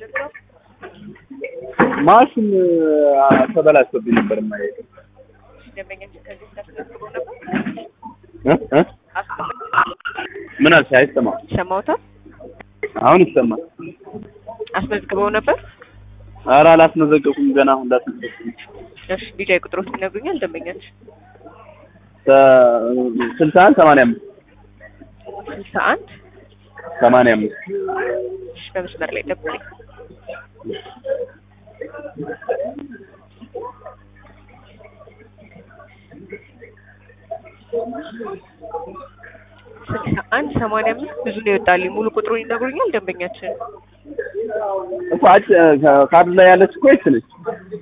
ልርዳው? ማሽን አ፣ ተበላሽቶብኝ ነበር የማየው ደንበኛችን ከዚህ በፊት አስመዝግበው ነበር? እ እ አስመዝግበው ምን አልሽ? አይሰማም። ይሰማዎታል? አሁን ይሰማል። አስመዝግበው ነበር? ኧረ አላስመዘገብኩም ገና አሁን ላስመዘግብ እሺ ቢጃይ ቁጥሮት ይነግሩኛል ደንበኛችን? ስልሳ አንድ ሰማንያ አምስት ስልሳ አንድ ሰማንያ አምስት እሺ በመስመር ላይ ጠብቁኝ። ስልሳ አንድ ሰማንያ አምስት ብዙ ነው ይወጣልኝ። ሙሉ ቁጥሩን ይነግሩኛል ደንበኛችን? እኮ አጭ ካርድ ላይ ያለች እኮ ይች ነች።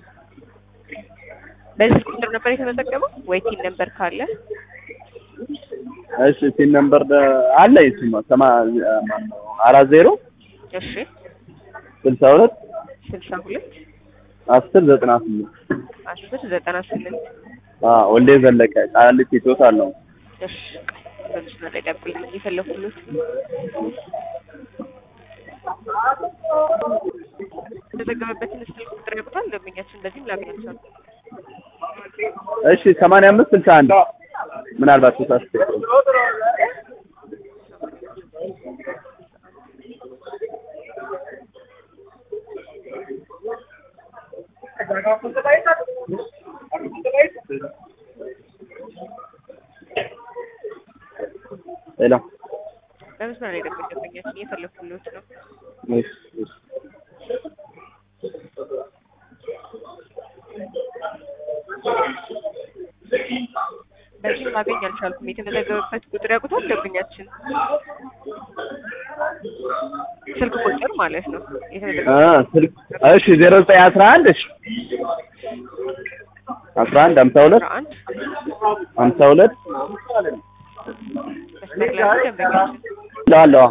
በዚህ ቁጥር ነበር የተመዘገበው ወይ ቲን ነበር ካለ እሺ ሲን ነምበር አለ ይስማ ሰማ ማነው አራት ዜሮ እሺ ስልሳ ሁለት ስልሳ ሁለት አስር ዘጠና ስምንት አስር ዘጠና ስምንት አዎ ወልዴ ዘለቀ ቃሊቲ ቶታል ነው። እሺ በመስመር ላይ ጠብቁኝ። የፈለኩት የተዘገበበትን ስልክ ቁጥር ያውቁታል ደንበኛችን? በዚህም ላገኛቸው እሺ ሰማንያ አምስት ስልሳ አንድ ምናልባት ተሳስቼ ሄሎ በመስመር ላይ ጠብቁኝ ደንበኛችን። እየፈለኩት ነው። እሺ እሺ በዚህም ማገኝ አልቻልኩም። የተመዘገበበት ቁጥር ያውቁታል ደንበኛችን? ስልክ ቁጥር ማለት ነው። እ የተመዘገበ ስልክ እሺ ዜሮ ዘጠኝ አስራ አንድ እሺ አስራ አንድ ሀምሳ ሁለት አስራ አንድ ሀምሳ ሁለት መስመር ላይ ነው ደንበኛችን። እላለሁ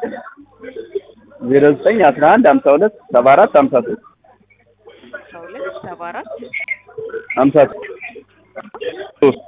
ዜሮ ዘጠኝ አስራ አንድ ሀምሳ ሁለት ሰባ አራት ሀምሳ ሶስት አስራ ሁለት ሰባ አራት ሀምሳ ሶስት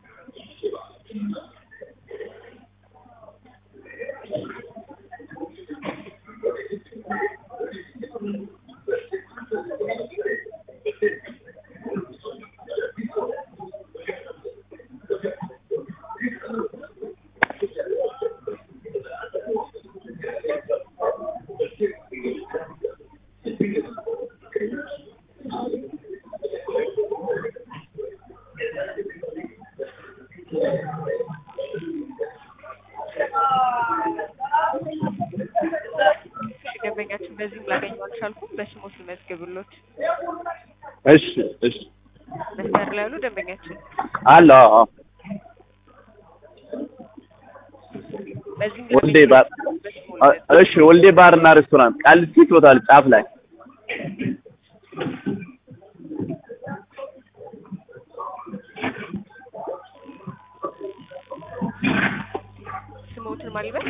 እሺ ደንበኛችን በዚህም ላገኘው አልቻልኩም። በስሞት ልመዝግብሎት። እሺ እሺ መስመር ላይ ያሉ ደንበኛችን አለ አዎ አዎ በዚህም ወልዴ ባር በስሙ እ- እሺ ወልዴ ባር እና ሬስቶራንት ቃሊቲ ቶታል ጫፍ ላይ ስሞትን ማልበት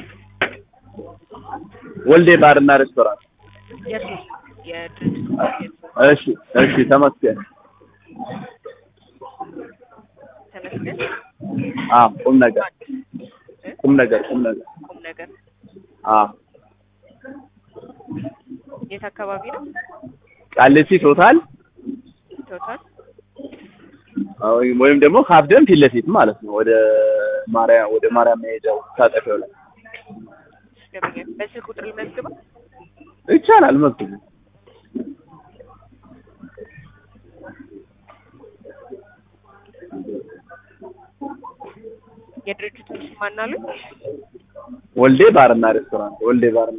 ወልዴ ባር እና ሬስቶራንት የእርሱ የድርጅቱ እሺ እሺ ተመስገን ተመስገን አዎ ቁም ነገር እ? ቁም ነገር ቁም ነገር ቁም ነገር አዎ የት አካባቢ ነው? ቃሊቲ ቶታል ቶታል አዎ፣ ወይም ደግሞ ካፍደን ፊት ለፊት ማለት ነው ወደ ማርያም ወደ ማርያም መሄጃው ታጠፊያው ላይ ደንበኛ በስልክ ቁጥር ልመዝግበው። ይቻላል መዝግቡ የድርጅቱን ስም ማናሉ? ወልዴ ባርና ሬስቶራንት ወልዴ ባርና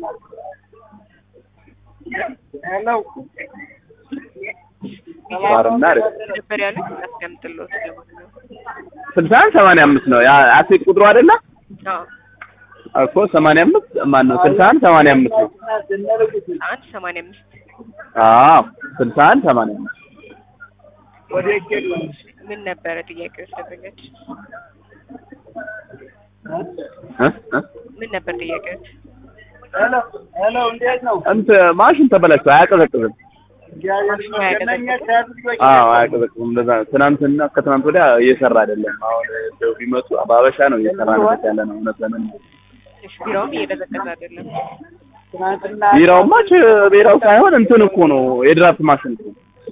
ባርና ሬስቶራንት ነበር ያሉት አስቀምጥሎት ለማንኛውም ስልሳ አንድ ሰማንያ አምስት ነው ያ አሴት ቁጥሩ አይደለ አዎ እኮ ሰማንያ አምስት ማን ነው ስልሳ አንድ ሰማንያ አምስት ነው አንድ ሰማንያ አምስት አዎ ስልሳ አንድ ሰማንያ አምስት ምን ነበረ ጥያቄዎች ደንበኞች? እ እ ምን ነበር ጥያቄዎች? እንትን ማሽን ተበላሽቶ አያቀዘቅዝም ማሽኑ አያቀዘቅዝም? አዎ አያቀዘቅዝም እንደዛ ነው ትናንትና ከትናንት ወዲያ እየሰራ አይደለም አሁን እንደው ቢመጡ በሀበሻ ነው እየሰራ ነው ያለ ነው እውነት ለምን እሺ ቢራውም እየቀዘቀዘ አይደለም። ቢራውማ ች- ቢራው ሳይሆን እንትን እኮ ነው የድራፍት ማሽን እኮ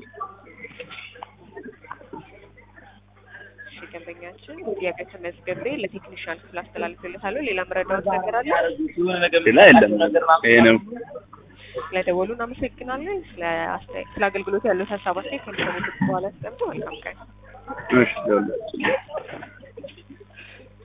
እሺ ደንበኛችን ጥያቄ ተመዝግቤ ለቴክኒሻን ክፍል አስተላልፍልታለሁ። ሌላ መረዳዎት ነገር አለ? ሌላ የለም ይሄ ነው ስለደወሉ እናመሰግናለን። ስለ አስተያየት ስለ አገልግሎት ያለው ሀሳብ አስተያየት ከሚሰሙት በኋላ ያስቀምጡ። መልካም ቀን። እሺ ደውላችሁ